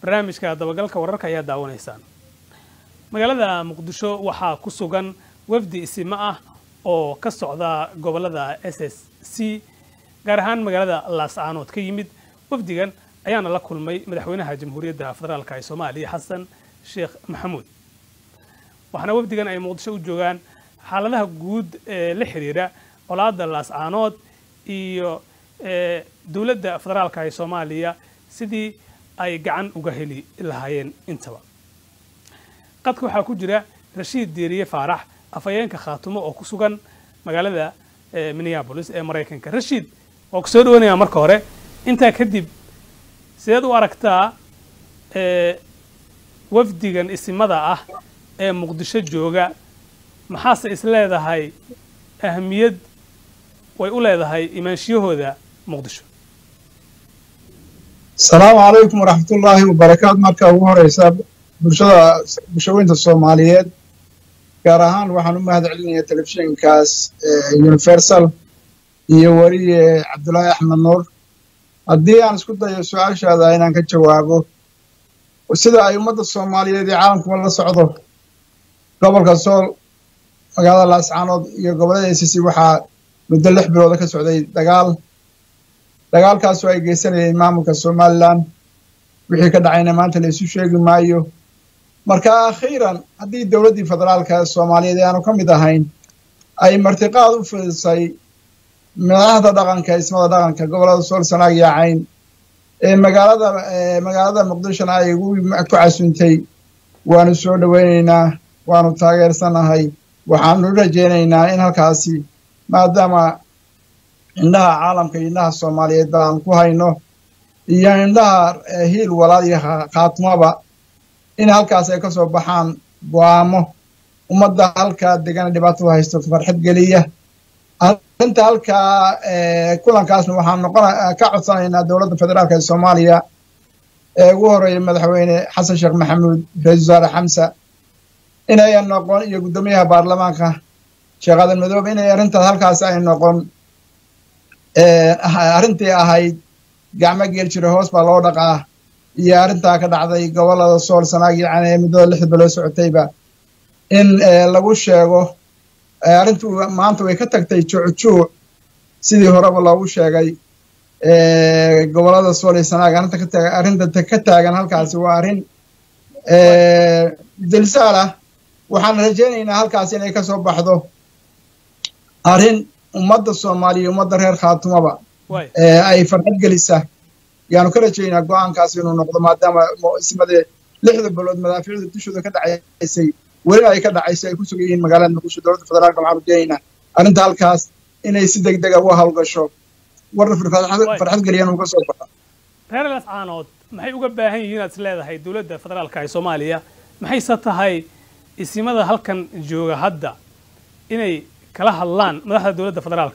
barnaamijka dabagalka wararka ayaa daawanaysaan magaalada muqdisho waxaa ku sugan wafdi isimo ah oo ka socda gobolada s s c gaar ahaan magaalada laascaanood ka yimid wafdigan ayaana la kulmay madaxweynaha jamhuuriyadda federaalk ee soomaaliya xasan sheekh maxamuud waxaana wafdigan ay muqdisho u joogaan xaaladaha guud ee la xiriira colaadda laascaanood iyo dowladda federaalk ee soomaaliya sidii ay gacan uga heli lahaayeen intaba qadka waxaa ku jira rashiid diiriye faarax afhayeenka khaatumo oo ku sugan magaalada minneabolis ee maraykanka rashiid waa ku soo dhawanayaa marka hore intaa kadib sideed u aragtaa wafdigan isimada ah ee muqdisho jooga maxaase is leedahay ahamiyad way u leedahay imaanshiyahooda muqdisho asalaamu calaykum waraxmatullaahi wabarakaatu marka ugu horeysa bulshada bulshaweynta soomaaliyeed gaar ahaan waxaan u mahad celinayaa telefishinkaas universal iyo weriye cabdulaahi axmed nuur haddii aan isku dayo su-aashaada inaan ka jawaabo sida ay ummadda soomaaliyeed iyo caalamkuba la socdo gobolka sool magaalada laascaanood iyo gobollada a c c waxaa muddo lix bilooda ka socday dagaal dagaalkaasoo ay geysanayeen maamulka somalilan wixii ka dhacayna maanta la isu sheegi maayo marka akhiiran haddii dowladdii federaalka soomaaliyeed ee aanu ka mid ahayn ay martiqaad u fidisay madaxda dhaqanka ismada dhaqanka gobollada sool sanaag iyo cayn ee magaalada magaalada muqdishona ay ugu ku casuntay waanu soo dhoweynaynaa waanu taageersanahay waxaanu rajaynaynaa in halkaasi maadaama indhaha caalamka iyo indhaha soomaaliyeed ba aan ku hayno iyo indhaha hiil walaal iyo khaatmaba in halkaas ay ka soo baxaan go'aamo ummadda halkaa degana dhibaatada haysto farxad geliya arrinta halkaa kulankaasna waxaan noqon ka codsanaynaa dowladda federaalka ee soomaaliya ee ugu horeeya madaxweyne xasan sheekh maxamuud ra-isul wasaare xamsa inayan noqon iyo guddoomiyaha baarlamaanka sheekh adan madoobe inay arrintaas halkaas ay noqon arrintii ahayd gacmo geel jira hoos baa loo dhaqaa iyo arrintaa ka dhacday gobollada sool sanaag iyo cane ee muddada lixda biloo socotayba in lagu sheego arrintu maanta way ka tagtay juucjuuc sidii horeba loogu sheegay gobollada sool iyo sanaag arrinta ka taagan halkaasi waa arrin dilsaal ah waxaan rajaynaynaa halkaas inay ka soo baxdo arrin ummadda soomaaliya ummadda reer khaatumaba ay farxad gelisa yaanu ka rajaynaa go-aankaas inuu noqdo maadaama ismadee lixda bilood madaaficda dushooda ka dhacaysay weli ay ka dhacaysay ay ku sugan yihiin magaalada muqdisho dowladda federaalka waxaan rajaynaynaa arrinta halkaas inay si deg dega uga hawlgasho warna farxad geliyan uga soo baxo reer lascaanood maxay uga baahan yihiin inaad is leedahay dowladda federaalka ee soomaaliya maxayse tahay isimada halkan jooga hadda inay kala hadlaan madaxda dowladda federaalka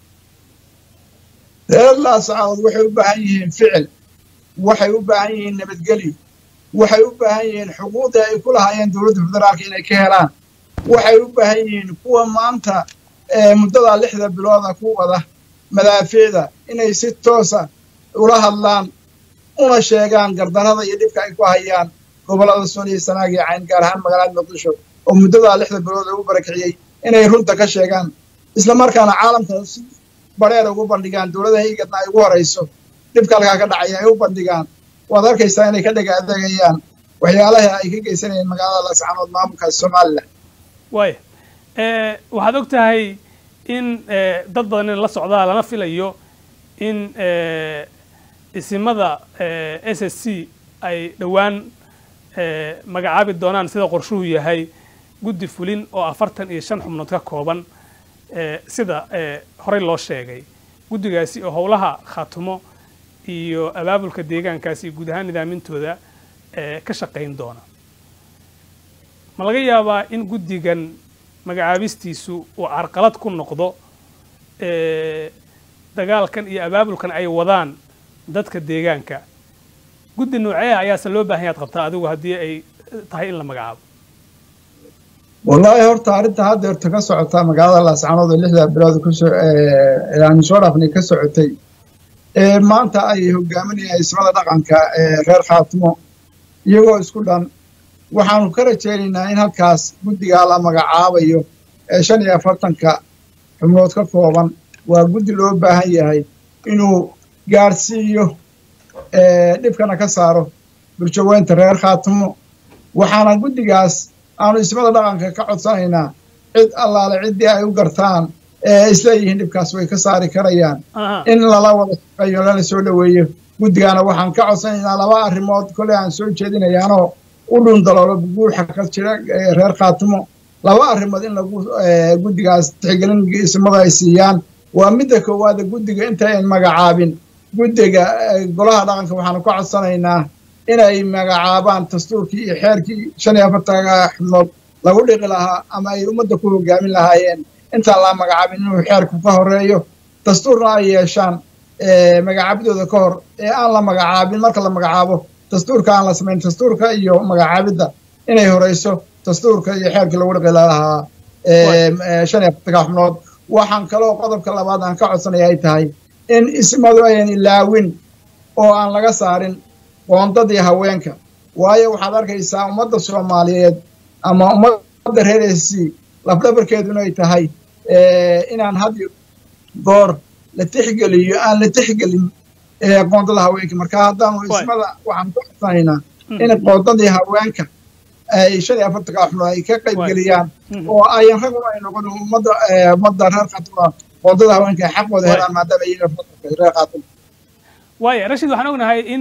reer laascaanood waxay u baahan yihiin ficil waxay u baahan yihiin nabadgelyo waxay u baahan yihiin xuquuqdii ay ku lahaayeen dowladda federaalka inay ka helaan waxay u baahan yihiin kuwa maanta muddadaa lixda bilooda ku wada madaafiicda inay si toosa ula hadlaan una sheegaan gardarrada iyo dhibka ay ku hayaan gobollada sool iyo sanaag iyo cayn gaar ahaan magaalada muqdisho oo muddadaa lixda bilood lagu barakiciyey inay runta ka sheegaan isla markaana caalamka si bareer ugu bandhigaan dowladaha igadna ay ugu horayso dhibka halkaa ka dhacaya ay u bandhigaan waad arkaysaa inay ka dhega adeegayaan waxyaalaha ay ka geysanayeen magaalada laascaanood maamulka somalilan waaya waxaad og tahay in dad badan in la socdaa lana filayo in isimada s s c ay dhowaan magacaabi doonaan sida qorshuhu yahay guddi fulin oo afartan iyo shan xubnood ka kooban sida horey loo sheegay guddigaasi oo howlaha khaatumo iyo abaabulka deegaankaasi iyo guud ahaan nidaamintooda ka shaqayn doona ma laga yaabaa in guddigan magacaabistiisu uu carqalad ku noqdo dagaalkan iyo abaabulkan ay wadaan dadka deegaanka guddi nooceeha ayaase loo baahan yaad qabtaa adigu haddii ay tahay in la magacaabo wallaahi horta arrinta haddeerta ka socota magaalada laascaanood oo lixda bilood kusoo aanu soo dhaafnay ka socotay ee maanta ay hogaaminayaan ismada dhaqanka ee reer khaatimo iyagoo isku dhan waxaanu ka rajaynaynaa in halkaas guddigaa la magacaabayo ee shan iyo afartanka xubnood ka kooban waa guddi loo baahan yahay inuu gaadhsiiyo dhibkana ka saaro bulshaweynta reer khaatimo waxaana guddigaas aanu ismada dhaqanka ka codsanaynaa cid allaale ciddii ay u gartaan ee isleeyihiin dhibkaas way ka saari karayaan in lala wada shaqeeyo lala soo dhoweeyo guddigaana waxaan ka codsanaynaa laba arrimood kolley aan soo jeedinayaanoo u dhundaloolo guuxa ka jira reer khaatimo laba arrimood in lagu guddigaas tixgelin ismada ay siiyaan waa midda koowaada guddiga intayn magacaabin guddiga golaha dhaqanka waxaanu ka codsanaynaa inay magacaabaan dastuurkii iyo xeerkii shan iyo afartanka xubnood lagu dhiqi lahaa ama ay ummadda ku hogaamin lahaayeen intaan la magacaabin inuu xeerku ka horeeyo dastuurna ay yeeshaan magacaabidooda ka hor ee aan la magacaabin marka la magacaabo dastuurka aan la samayn dastuurka iyo magacaabidda inay horeyso dastuurka iyo xeerkii lagu dhiqi lahaa shan iyo afartanka xubnood waxaan kaloo qodobka labaad aan ka codsanaya ay tahay in ismadu ayan ilaawin oo aan laga saarin qoondadii haweenka waayo waxaad arkaysaa ummadda soomaaliyeed ama ummadda reer s c lafdhabarkeedu inay tahay inaan had goor la tixgeliyo aan la tixgelin qoondada haweenka marka haddaanu ismada waxaan ku codsanaynaa in qoondadii haweenka ay shan iyo afartanka xubnood ay ka qaybgeliyaan oo ayan raguna ay noqon ummadda ummadda reer khaatuma qoondada haweenka ay xaqooda helaan maadaama iyaga reer khaatuma waaya rashid waxaan ognahay in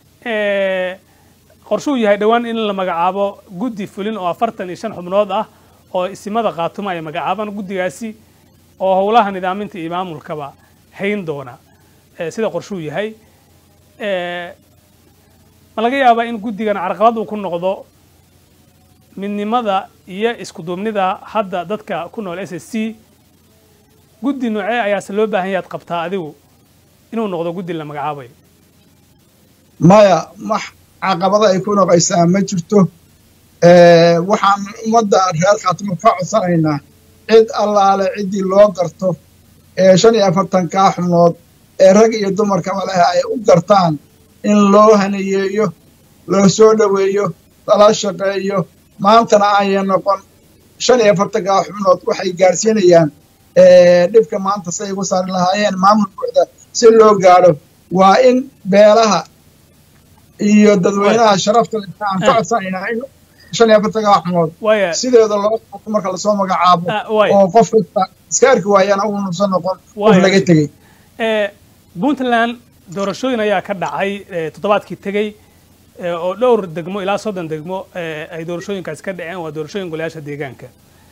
qorshuu yahay dhowaan in la magacaabo guddi fulin oo afartan iyo shan xubnood ah oo isimada khaatuma ay magacaabaan guddigaasi oo howlaha nidaaminta iyo maamulkaba hayn doona sida qorshuu yahay ma laga yaabaa in guddigan carqalad uu ku noqdo midnimada iyo isku duubnida hadda dadka ku nool s s c guddi noocee ayaase loo baahan yahaad qabtaa adigu inuu noqdo guddi la magacaabayo maya max caqabada ay ku noqaysaa ma jirto waxaan ummadda reer khaatimo ka codsanaynaa cid allaale ciddii loo garto ee shan iyo afartankaa xubnood ee rag iyo dumarkaba leh ay u gartaan in loo haneyeeyo loo soo dhoweeyo lala shaqeeyo maantana aaya noqon shan iyo afartankaa xubnood waxay gaadhsiinayaan dhibka maanta say ugu saari lahaayeen maamul buuxda si loo gaadho waa in beelaha iyo dadweynaha sharafta leh aan ka codsanaynaa in shan iyo afartanka xubnood sideeda loo qaato marka lasoo magacaabo oo qof kasta iska arki waayana uunusan noqon qof laga tegey puntland doorashooyin ayaa ka dhacay toddobaadkii tegey oo dhowr degmo ilaa soddon degmo ay doorashooyinkaasi ka dhaceen waa doorashooyin golayaasha deegaanka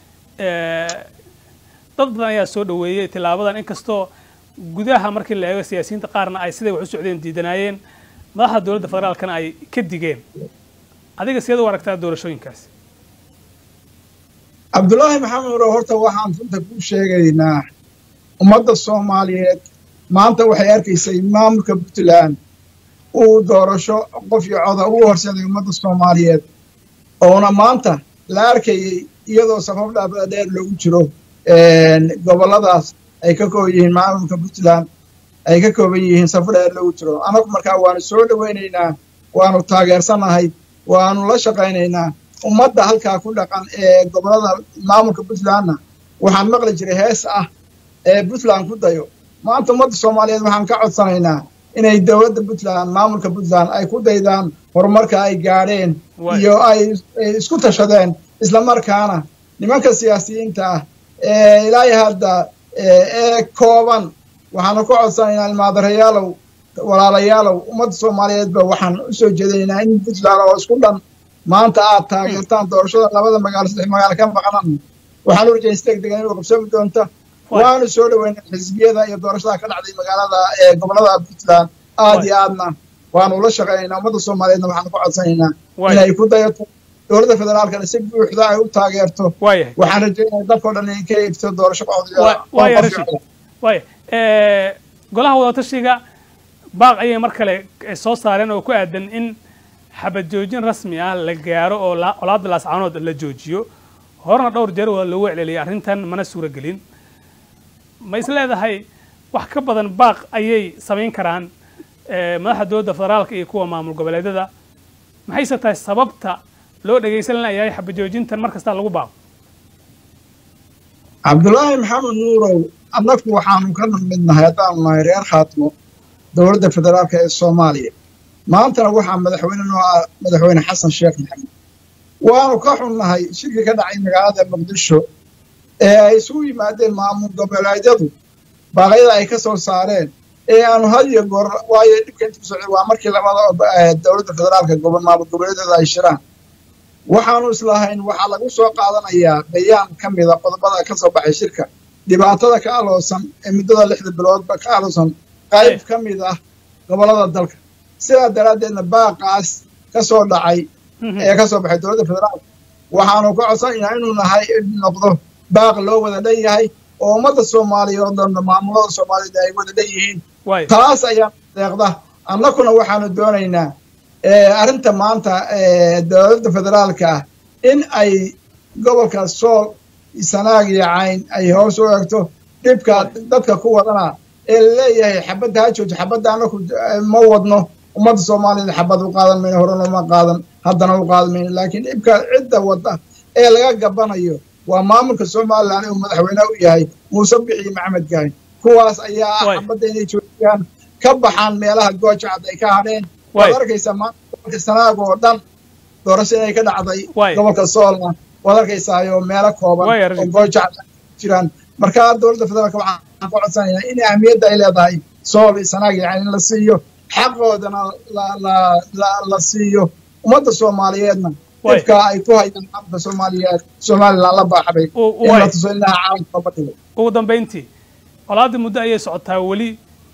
dad badan ayaa soo dhoweeyey tilaabadan inkastoo gudaha markii la eego siyaasiyiinta qaarna ay siday wax u socdeen diidanaayeen madaxda dowladda federaalkana ay ka digeen adiga sideed u aragtaa doorashooyinkaasi cabdullaahi maxamed uro horta waxaan runta ku sheegaynaa ummadda soomaaliyeed maanta waxay arkaysay maamulka puntland uu doorasho qof iyo coda ugu horseeday ummadda soomaaliyeed oona maanta la arkayay iyadoo safaf dhaabada dheer loogu jiro gobolladaas ay ka kooban yihiin maamulka puntland ay ka kooban yihiin safar dheer loogu jiro anagu markaa waanu soo dhowaynaynaa waanu taageersanahay waanu la shaqaynaynaa ummadda halkaa ku dhaqan ee gobollada maamulka puntlandna waxaan maqli jiray hees ah ee puntland ku dayo maanta ummadda soomaaliyeed waxaan ka codsanaynaa inay dowladda puntland maamulka puntland ay ku daydaan horumarka ay gaadheen iyo ay isku tashadeen islamarkaana nimanka siyaasiyiinta ah ee ilaahay hadda ee kooban waxaanu ka codsanaynaa ilmaadarayaalow walaalayaalow ummadda soomaaliyeedba waxaan u soo jeedinaynaa in puntland oo isku dhan maanta aad taageertaan doorashada labada magaalo saddex magaalo ka maqnan waxaan u rajayn deg degan inuu qabsoomi doonta waanu soo dhoweynaa xisbiyada iyo doorashada ka dhacday magaalada ee gobollada puntland aad iyo aadna waanu la shaqaynaynaa ummadda soomaaliyeedna waxaanu ka codsanaynaa inay ku dayato dowladda federaalkana si buuxda ay u taageerto waxaan rajaynaya dalkao dhan inay ka eegto doorasho waaya golaha wadatashiga baaq ayay mar kale soo saareen oo ku aadan in xabad joojin rasmi ah la gaaro oo colaadda laascaanood la joojiyo horena dhowr jeer waa loogu celceliyay arrintan mana suura gelin ma is leedahay wax ka badan baaq ayay samayn karaan madaxda dowladda federaalka iyo kuwa maamul goboleedyada maxayse tahay sababta loo dhegaysan layahay xabajoojintan mar kastaa lagu baaqo cabdulaahi maxamed nuurow annagu waxaanu ka mid nahay haddaanu nahay reer khaatimo dowladda federaalka ee soomaaliya maantana waxaa madaxweyne noo ah madaxweyne xasan sheekh maxamed waanu ka xunnahay shirkii ka dhacay magaalada muqdisho ee ay isugu yimaadeen maamul goboleedyadu baaqyada ay ka soo saareen ee aanu had iyo goor waayo dhibka intuu socday waa markii labada dowladda federaalka maamul goboleedyada ay shiraan waxaanu islahayn waxaa lagu soo qaadanayaa bayaan ka mida qodobada ka soo baxay shirka dhibaatada ka aloosan ee muddada lixda biloodba ka aloosan qayb ka mid ah gobollada dalka sidaa daraaddeedna baaqaas ka soo dhacay ee ka soo baxay dowladda federaalka waxaanu ka codsanaynaa inuu nahay noqdo baaq loo wada dhan yahay oo ummadda soomaaliya oo dhan maamulada soomaaliyeed ay wada dhan yihiin taas ayaa deeqda annakuna waxaanu doonaynaa arrinta maanta dowladda federaalka ah in ay gobolka sool sanaag iyo cayn ay hoos u eegto dhibka dadka ku wadana ee laleeyahay xabadda ha joojo xabadda annaku ma wadno ummadda soomaaliyeed xabad u qaadan mayno horena ma qaadan haddana u qaadan mayno laakiin dhibka cidda wadda ee laga gabanayo waa maamulka somalilan uu madaxweyne u yahay muuse bixi maxamed gahay kuwaas ayaa ah xabadda inay joojiyaan ka baxaan meelaha goojacad ay ka hadheen waad arkaysaa maanta gobolka sanaag oo dhan doorasho inay ka dhacday gobolka soolna waad arkaysaayoo meelo kooban oo goojacad jiraan markaa dowladda federaalka waxaan ka codsanaynaa in ahmiyadda ay leedahay sool iyo sanaag iyo in la siiyo xaqoodana la siiyo ummadda soomaaliyeedna dhibka ay ku hayaan maamulka soomaaliyeed somalilan la baaxbay in la tuso inaha caalamka looga dhigo ugu dambayntii colaadda muddo ayay socotaa weli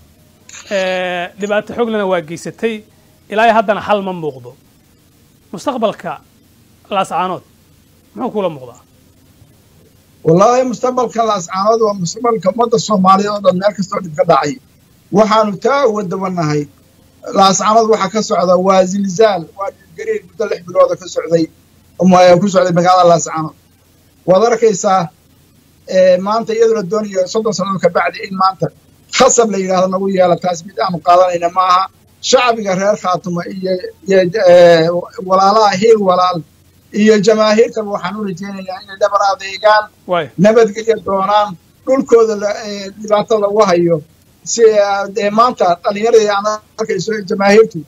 dhibaato xooglana waa geysatay ilaa haddana xal ma muuqdo mustaqbalka laascaanood muxuu kula muuqdaa wallaahi mustaqbalka laascaanood waa mustaqbalka ummadda soomaaliyeed oo dhan meel kastoo dhib ka dhacay waxaanu taa uga dabanahay laascaanood waxaa ka socda waa zilzaal waa dhibgariir muddo lix bilooda ka socday ku socday magaalada laascaanood waad arkaysaa maanta iyadoo la doonayo soddon sannadood ka bacdi in maanta khasab la yidhahdo nagu yeela taas mid aanu qaadanayna maaha shacbiga reer khaatumo iyo iyo walaalaha hiil walaal iyo jamaahiirtaba waxaan u rajaynayaa inay dhabar adeegaan nabadgelya doonaan dhulkooda dhibaato lagu hayo si dee maanta dhallinyaradii aan arkayso jamaahiirtu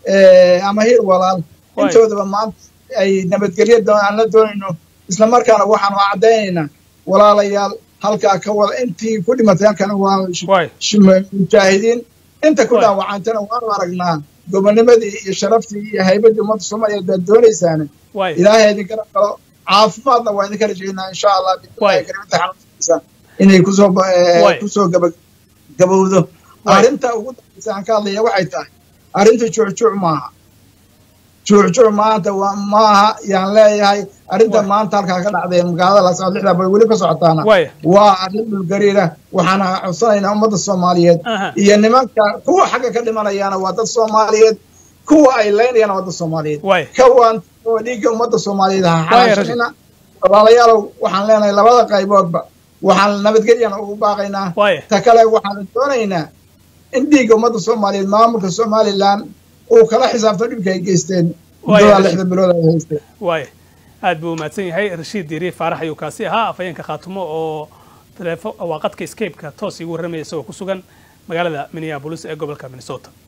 ama hiil walaal intoodaba maanta ay nabadgelya aan la doonayno isla markaana waxaanu caddaynaynaa walaalayaal halkaa ka wada intii ku dhimatay halkana waa mujaahidiin inta ku dhaawacantana waanu aragnaa gobonimadii iyo sharaftii iyo haybaddii ummadda soomaaliyeed baad doonaysaane ilaahay idin garab galo caafimaadna waa idinka rajaynaa insha allah bilahigarimta xanuunkiisa inay kusoo kusoo gaba gabowdo arrinta ugu dambaysa aan ka hadlaya waxay tahay arrinta juucjuuc maaha juucjuuc maanta maaha yaan leeyahay arrinta maanta halkaa ka dhacday magaalada laascod lixdaa bay weli ka socotaana waa arrin dhulgariira waxaana codsanaynaa ummadda soomaaliyeed iyo nimanka kuwa xagga ka dhimanayaana waa dad soomaaliyeed kuwa ay leynayaana waa dad soomaaliyeed kawaan oo dhiigga ummadda soomaaliyeed ha xalaashina walaalayaalow waxaan leenahay labada qayboodba waxaan nabadgelyana ugu baaqaynaa ta kale waxaan doonaynaa in dhiigga ummadda soomaaliyeed maamulka somalilan uu kala xisaabto dhibka ay geysteen muddadaa lixda bilood ay haysteen waaya aad buu umahadsan yahay rashiid diiri faarax ayuu kaasi ahaa afhayeenka khaatumo oo teleefo waa qadka scape-ka toos iigu warramaya isagoo ku sugan magaalada minneabolis ee gobolka minnesota